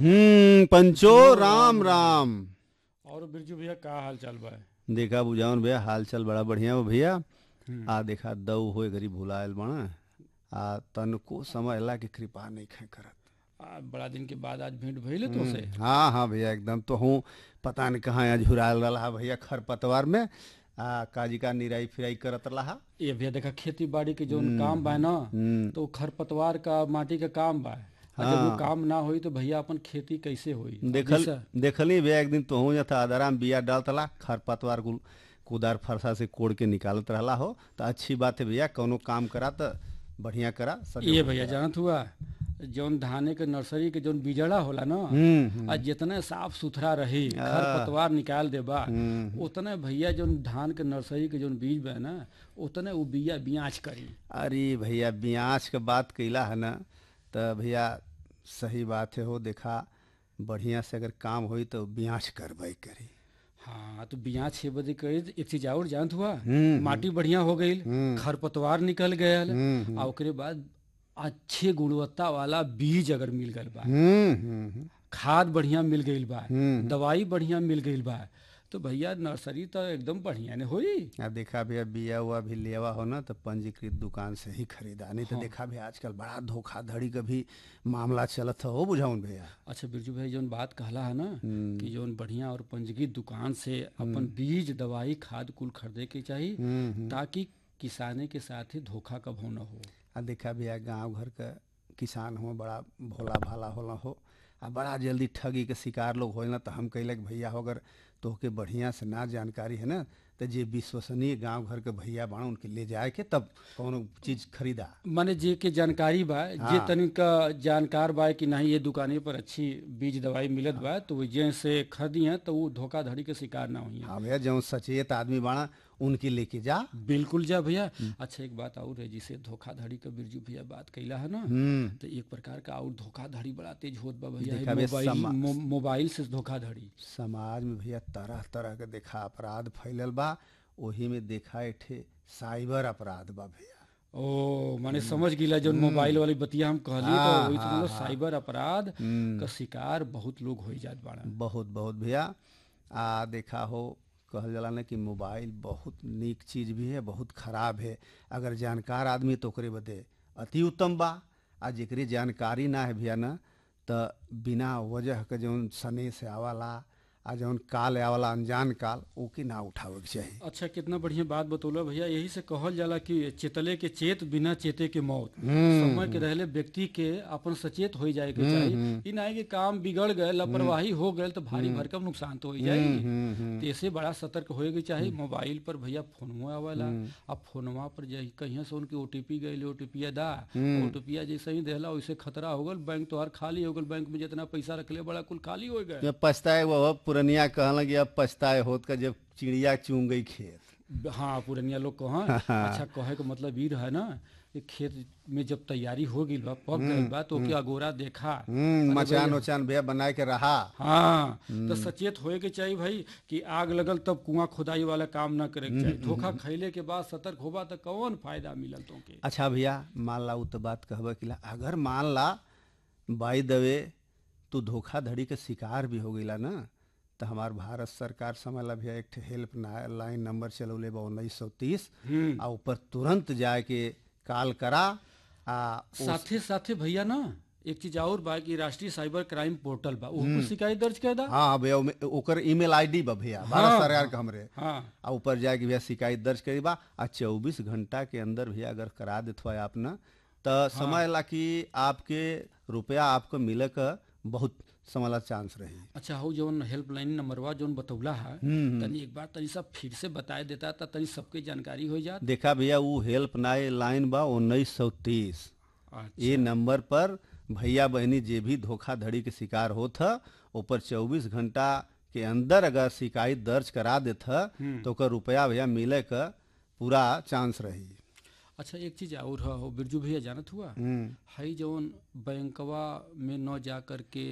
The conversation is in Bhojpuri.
हम्म पंचो राम राम और बिरजू भैया का हाल चाल बा देखा बुझावन भैया हाल चाल बड़ा बढ़िया बा भैया आ देखा दऊ होए गरीब भुलायल बना आ तनको समय अल्लाह की कृपा नहीं खे करत आ, बड़ा दिन के बाद आज भेंट भइले तो से हाँ हाँ भैया एकदम तो हूँ पता नहीं कहाँ आज झुरायल रहा भैया खरपतवार में आ काजी का निराई फिराई करत रहा ये भैया देखा खेती बाड़ी के जोन काम बा ना तो खरपतवार का माटी का काम बा आ जब वो काम ना होई तो भैया अपन खेती कैसे होई देखल जैसा- देखली भैया एक दिन तो हूँ था आदाराम बिया डालतला खरपतवार कुल कुदार फरसा से कोड़ के निकालत रहला हो तो अच्छी बात है भैया कौनो काम करा तो बढ़िया करा सब ये भैया जानत हुआ जौन धाने के नर्सरी के जौन बीजड़ा होला ना हम्म आ जितने साफ सुथरा रही खरपतवार निकाल देबा उतने भैया जौन धान के नर्सरी के जौन बीज बा ना उतने उ बिया बियाच करी अरे भैया ब्याज के बात कैला है ना तो भैया सही बात है हो देखा बढ़िया से अगर काम होई तो ब्याज करबे करी हाँ तो बिया छह बजे करी तो एक चीज और जानत हुआ हम्म, माटी बढ़िया हो गई हम्म। खरपतवार निकल गया हम्म, आ ओकरे बाद अच्छे गुणवत्ता वाला बीज अगर मिल गल बा हम्म हम्म खाद बढ़िया मिल गईल बा हम्म। दवाई बढ़िया मिल गईल बा तो भैया नर्सरी तो एकदम बढ़िया ने होई आ देखा भैया बिया हुआ भी लेवा हो ना तो पंजीकृत दुकान से ही खरीदा नहीं तो देखा भैया आजकल बड़ा धोखाधड़ी का भी मामला चलत हो बुझाऊन भैया अच्छा बिरजू भाई जौन बात कहला है ना कि जौन बढ़िया और पंजीकृत दुकान से अपन बीज दवाई खाद कुल खरीदे के चाहिए ताकि किसाने के साथ ही धोखा कभो न हो आ देखा भैया गांव घर का किसान हो बड़ा भोला भाला होला हो आ बड़ा जल्दी ठगी के शिकार लोग हो ना तो हम कहलक भैया हो अगर तोहके बढ़िया से ना जानकारी है ना तो जे विश्वसनीय गांव घर के भैया बाण उनके ले जाए के तब कौनो चीज खरीदा माने जे के जानकारी बा जे तनिका जानकार बा कि नहीं ये दुकाने पर अच्छी बीज दवाई मिलत बा तो वो जे से खरीदी है तो वो धोखाधड़ी के शिकार ना हुई हाँ भैया जो सचेत आदमी बाणा उनके लेके जा बिल्कुल जा भैया अच्छा एक बात और है जिसे धोखाधड़ी का बिरजू भैया बात कैला है ना हम्म तो एक प्रकार का और धोखाधड़ी बड़ा तेज होत बा भैया देखा है बे मोबाइल समा- मो, मोबाइल से धोखाधड़ी समाज में भैया तरह तरह के देखा अपराध फैलल बा वही में देखा एठे साइबर अपराध बा भैया ओ माने समझ गिला जो मोबाइल वाली बतिया हम कहली तो वही से मतलब साइबर अपराध का शिकार बहुत लोग हो जात बाड़ा बहुत बहुत भैया आ देखा हो कहल जाला ना कि मोबाइल बहुत नीक चीज भी है बहुत खराब है अगर जानकार आदमी तो ओकरे बदे अति उत्तम बा आ जेकरे जानकारी ना है भैया ना त बिना वजह के जौन सने से आवाला आ जौन काल आवाला अनजान काल ओके ना उठावे के चाही अच्छा कितना बढ़िया बात बतौला भैया यही से कहल जाला कि चेतले के चेत बिना चेते के मौत समय के रहले व्यक्ति के अपन सचेत हो जाए के चाहिए ई नहीं कि काम बिगड़ गए लापरवाही हो गए तो भारी भरकम नुकसान तो हो जाएगी तो ऐसे बड़ा सतर्क होए के चाहिए मोबाइल पर भैया फोनवा आवेला अब फोनवा पर जे कहीं से उनके ओटीपी गए ओटीपी दा ओटीपी जैसे ही देला वैसे खतरा हो गल बैंक तोहार खाली हो गल बैंक में जितना पैसा रखले बड़ा कुल खाली हो गए जब पछताए वो अब पुरनिया कहला कि अब पछताए होत का जब चिड़िया चूम गई खेत हाँ पुरनिया लोग कह अच्छा कहे के मतलब ई रहा ना कि खेत में जब तैयारी हो गई बा पक गई बा तो ओके अगोरा देखा हम्म मचान उचान भैया बनाए के रहा हाँ तो सचेत होए के चाहिए भाई कि आग लगल तब कुआं खुदाई वाला काम ना करे के चाहिए धोखा खैले के बाद सतर्क होबा तो कौन फायदा मिलल तोके अच्छा भैया मान ला उ तो बात कहबे कि ला अगर मान ला बाई दवे तू धोखाधड़ी के शिकार भी हो गईला ना तो हमार भारत सरकार समझ ला भैया एक ठे हेल्प लाइन नंबर चलौले बा उन्नीस सौ तीस आ ऊपर तुरंत जाए के कॉल करा आ साथे साथे भैया ना एक चीज और बा कि राष्ट्रीय साइबर क्राइम पोर्टल बा ऊपर शिकायत दर्ज कर दा हाँ भैया ओमे- ओकर ईमेल आईडी बा भैया भारत सरकार के हमरे हाँ आ ऊपर जाके भैया शिकायत दर्ज करी बा आ चौबीस घंटा के अंदर भैया अगर करा देत हुआ आप ना तो समझ ला कि आपके रुपया आपको मिले का बहुत समझ चांस रही अच्छा हो जौन हेल्पलाइन नंबरवा जौन बतौला है तनी एक बार तनी सब फिर से बताए देता था तनी सबके जानकारी हो जात देखा भैया वो हेल्प नाइन लाइन बा उन्नीस सौ तीस ये नंबर पर भैया बहनी जे भी धोखाधड़ी के शिकार होत ह ऊपर चौबीस घंटा के अंदर अगर शिकायत दर्ज करा देत ह तो ओकर रुपया भैया मिले का पूरा चांस रही अच्छा एक चीज और है हो बिरजू भैया जानत हुआ हम्म हई जौन बैंकवा में न जा कर के